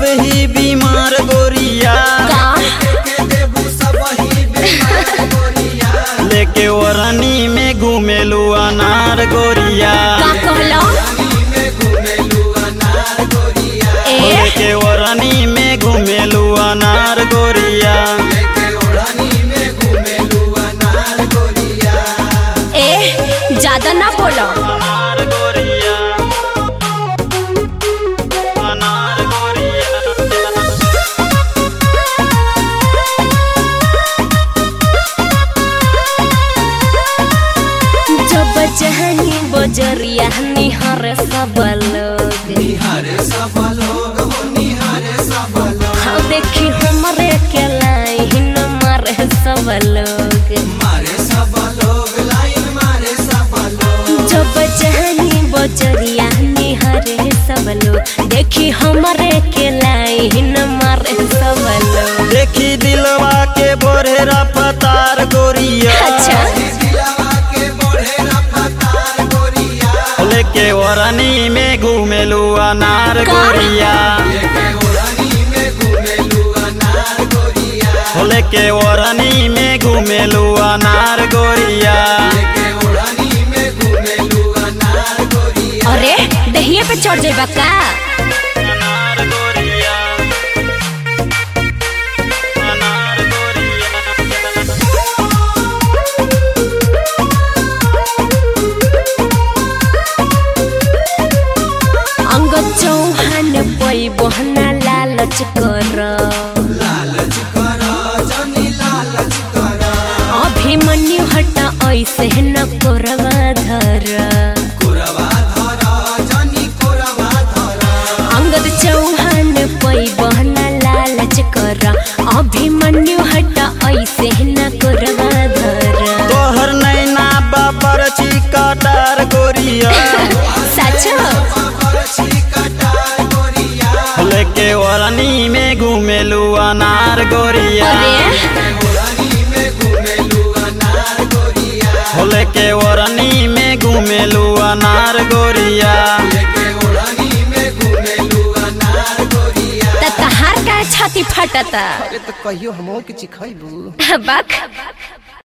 ही बीमार गोरिया का लेके ओरनी में घूमेलू अनार गोरिया का कहलो ए लेके ओरनी में घूमेलू अनार गोरिया ए ज्यादा ना बोलो अनार गोरिया अनार गोरिया जब जहनी बजरिया निहर सब लोग हाँ देखी हमरे के लाइन मारे सब लोग जब जहनी बजरिया निहरे सब लोग देखी हमरे के लाइन मारे सब लोग देखी दिलवा के बोरेरा पतार गोरिया अच्छा लेके ओरनी में घूमेलू अनार का? गोरिया लेके ओरनी में घूमेलू अनार गोरिया अरे दहिए पे चढ़ जाइबा का अनार गोरिया अनार गोरिया अंग चौहान पै बहना लालच कर अभिमन्यु हट ऐसे न कोरवा धर अंगद चौहान पै बहना लालच कर अभिमन्यु हट ऐसे न कोरवा धर तोहर नैना बापर चिकटार गोरिया सच लेके ओरनी में घूमेलू अनार गोरिया अरे लेके ओरनी में घूमेलू अनार गोरिया त तहार का छाती फटता अरे तो कहियो हमो के चिखैबू बक